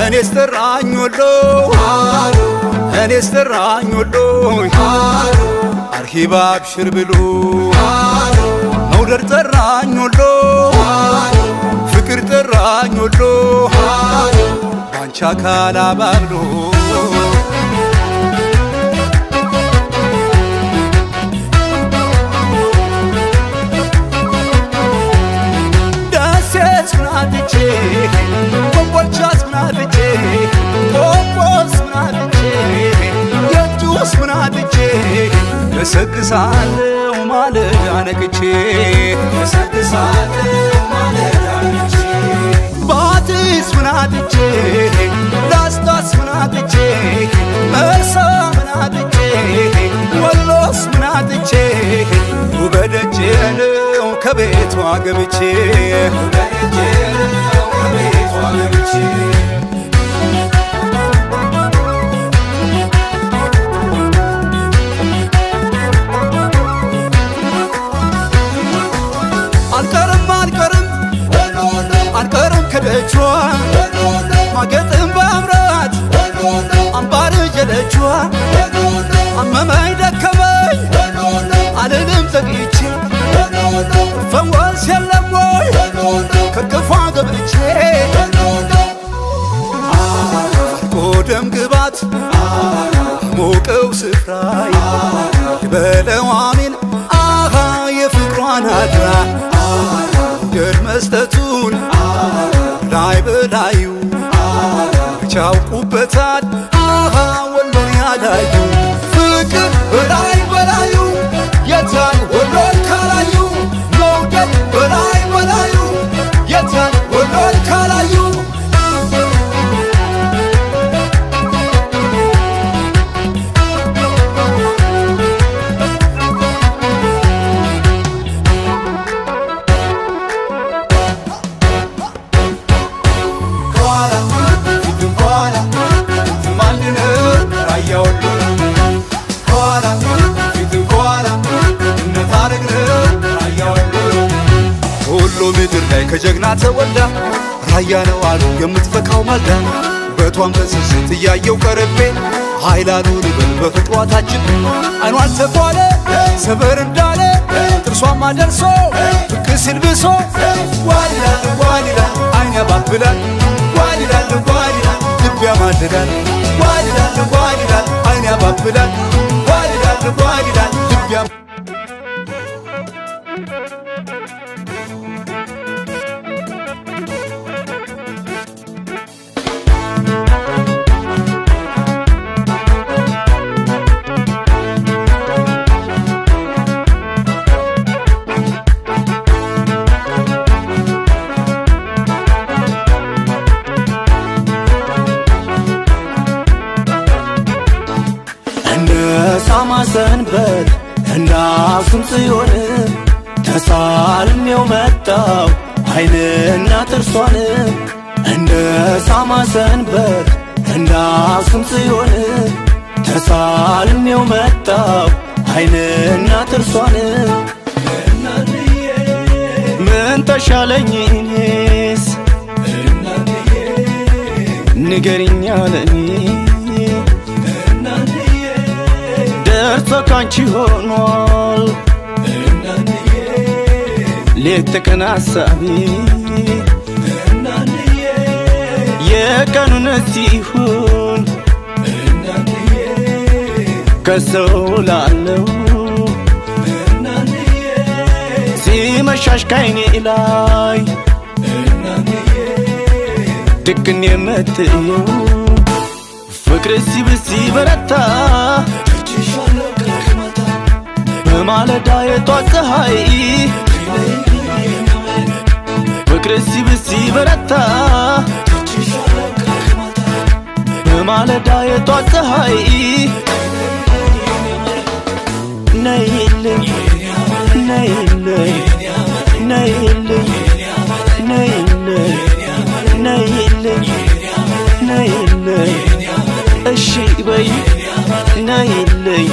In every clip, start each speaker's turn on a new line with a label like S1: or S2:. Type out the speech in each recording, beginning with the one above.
S1: እኔስ ጠራኝ ወሎ እኔስ ጠራኝ ወሎ አርሂባ አብሽር ብሎ መውደድ ጠራኝ ወሎ ፍቅር ጠራኝ ወሎ ባንቻ አካል አባብሎ ደሴ ስናትቼ ኮምቦልቻ ስናትቼ ቆጶስ ስናትቼ የእጁስ ምናትቼ እሰግሳለሁ ማለዳ ነቅቼ እሰግሳለሁ ማለዳ ነቅቼ ባቲስ ምናትቼ ላስታስ ምናትቼ መርሳ ምናትቼ ወሎስ ምናትቼ ውበደጄ ነው ከቤቷ ገብቼ ውበደጄ ነው ከቤቷ ገብቼ አልቀርም አልቀርም አልቀርም ከደጇ ማጌጥም በአምራት አምባር ጀለቿ አመመኝ ደከመኝ አልልም ዘግይቼ ፈወስ የለም ወይ ከክፏ ገብቼ አልቆ ደም ግባት ሞቀው ስፍራይ በለው አሜን አሃ የፍቅሯን አድራ ገድ መስጠቱን ላይ በላዩ ቻውቁበታል አሃ ወሎን ያላዩ ፍቅር በላይ በላዩ የታን ወሎን ካላዩ መውደድ በላይ በላዩ የታን ወሎን ካላዩ ከኋላ ፊትም ከኋላ ፊትም አንድ ነው ራያ ወሎ ከኋላ ፊትም ከኋላ እነት አረግ ነው ራያ ወሎ ወሎ ምድር ላይ ከጀግና ተወልዳ ራያ ነው አሉ የምትፈካው ማልዳ በቷን በስስት እያየው ቀረቤ ኃይላሉ ልበል በፍቅሯ ታጅብ አይኗን ተኳለ ሰበር እንዳለ ጥርሷማ ደርሶ ብቅ ሲል ብሶ ዋሊላል ዋሊላል አይን ያባብላል ዋሊላል ዋሊላል ልብ ያማልላል ዋሊላል ዋሊላል አይን ያባብላል ዋሊላል ዋሊላል ልብ ያማ
S2: እንደ ሳማ ሰንበት እንደ አክሱም ጽዮን ተሳልሜው መጣው አይንና ጥርሷን እንደ ሳማ ሰንበት እንደ አክሱም ጽዮን ተሳልሜው መጣው አይንና ጥርሷን ምን ተሻለኝ እኔስ ንገሪኛ ለኔ ደርሶ ካንቺ ሆኗል ሌት ተቀን ሐሳቢ የቀኑን ሲሆን ከሰው ላለው ሲመሻሽ ካይኔ ላይ ድቅን የምትየው ፍቅር ሲብስ ሲበረታ በማለዳ የጧት ፀሐይ ፍቅር ሲብስ ሲበረታ በማለዳ የጧት ፀሐይ ነይልኝ ነይልኝ ነይልኝ ነይልኝ ነይልኝ ነይልኝ እሺ በይ ነይልኝ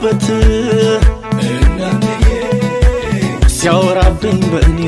S2: ሲያሾፍበት ሲያወራብኝ በእኔ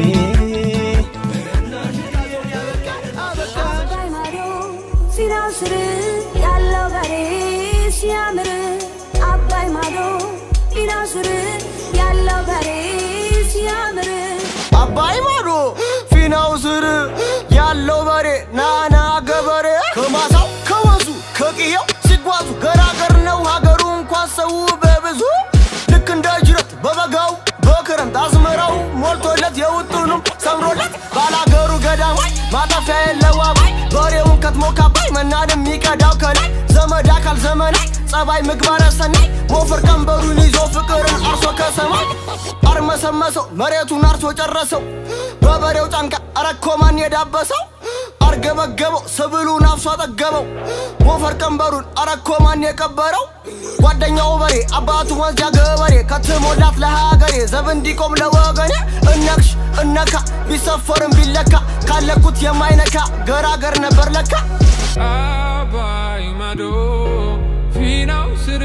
S3: አባይ ማዶ ሲናው ስር ያለው በሬ ሲያምር አባይ ማዶ ሲናው ስር ያለው በሬ ሲያምር
S4: አባይ ማዶ ፊናው ስር ያለው በሬ ናና ገበሬ ከማሳው ከወንዙ ከቅየው ሲጓዙ ገራገር ነው ሀገሩ እንኳን ሰው በብዙ ልክ እንደ ጅረት በበጋው በክረምት አዝመራው ሞልቶለት የውጡንም ሰምሮለት ባላገሩ ገዳማይ ማጠፊያ የለው አባይ በሬውን ከትሞ ካባይ መናን የሚቀዳው ከላይ ዘመድ አካል ዘመናይ ጸባይ ምግባረ ሰናይ ሞፈር ቀንበሩን ይዞ ፍቅርን አርሶ ከሰማይ አርመሰመሰው መሬቱን አርሶ ጨረሰው በበሬው ጫንቃ አረኮማን የዳበሰው አርገበገበው ስብሉን አፍሶ አጠገበው ሞፈር ቀንበሩን አረኮማን የቀበረው ጓደኛው በሬ አባቱ ወንዝ ያገበሬ ከትሞላት ለሀገሬ ዘብ እንዲቆም ለወገኔ እነክሽ እነካ ቢሰፈርም ቢለካ ካለኩት የማይነካ ገራገር ነበር ለካ
S5: አባይ ማዶ ፊናው ስር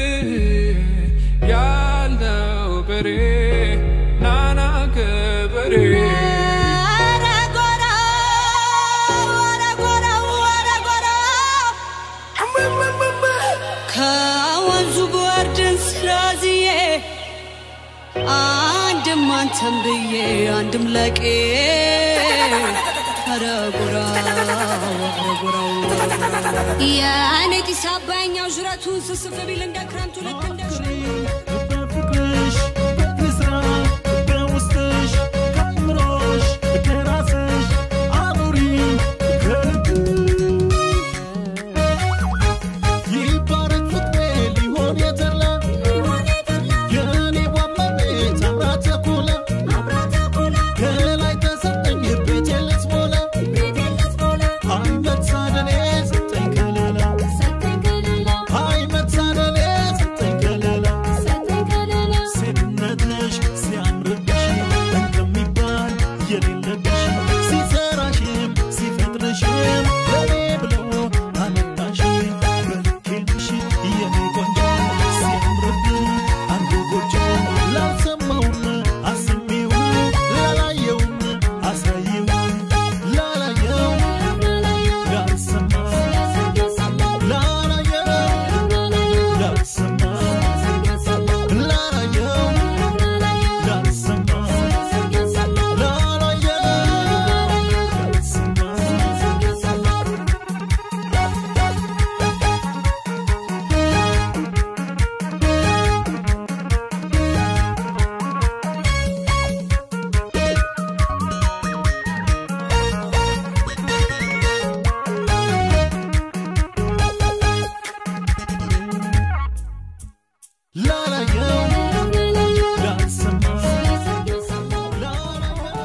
S5: ያለው በሬ ናና ገበሬ
S3: ኧረ ጎራ ኧረ ጎራ ኧረ ጎራ ከወንዙ ጎርድን ስላዝዬ አንድም አንተም ብዬ አንድም ለቄ ኧረ ጎራ ኧረ ጎራው የእኔ ጢስ አባይኛው ዥረቱን ስስፍ ቢል እንደ ክረምቱ ልክ እንደ
S2: በፍቅርሽ በስራ በውስጥሽ ከምሮሽ ከራስሽ አኑሪ ይባረክ ፍቅሬ ሊሆን የተላ የእኔ ዋመቤት አምራ ተኩላ ከላይ ተሰጠኝ ቤቴ ልትሞላ አይ መታደሌ ሰጠኝ ከለላ አይ መታደሌ ሰጠኝ ከለላ ሴትነትሽ ሲያምርብሽ እንደሚባል የሌለብሽ ሲሰራሽም ሲፈጥርሽም ለኔ ብሎ አመጣሽ በልኬልሽ የኔ ቆንጆ ሲያምርብኝ አንዱ ጎጆ ላልሰማውም አስሚው ላላየውም አሳይው ላላየው ላልሰማ ላላየው ላልሰማ ላላየው ላልሰማ ላላየው ላልሰማ ላላየው ላልሰማ ላላየው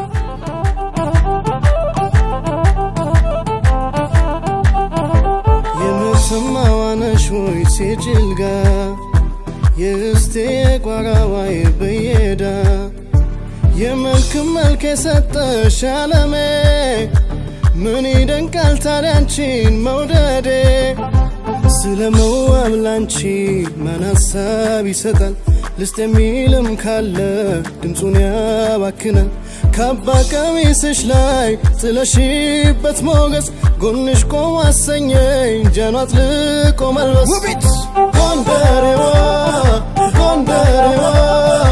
S6: የምትሰማዋነሽ ወይ ሲጭልጋ የእስቴ ቋራዋይ ብየዳ የመልክ መልክ የሰጠሽ አለሜ ምን ይደንቃል ታዲያንቺን መውደዴ ስለ መዋብ ላንቺ ማን ሀሳብ ይሰጣል ልስጥ የሚልም ካለ ድምፁን ያባክናል ካባ ቀሚስሽ ላይ ጥለሽበት ሞገስ ጎንሽ ቆም አሰኘኝ ጀኗ አጥልቆ መልበስ ጎንደሬዋ ጎንደሬዋ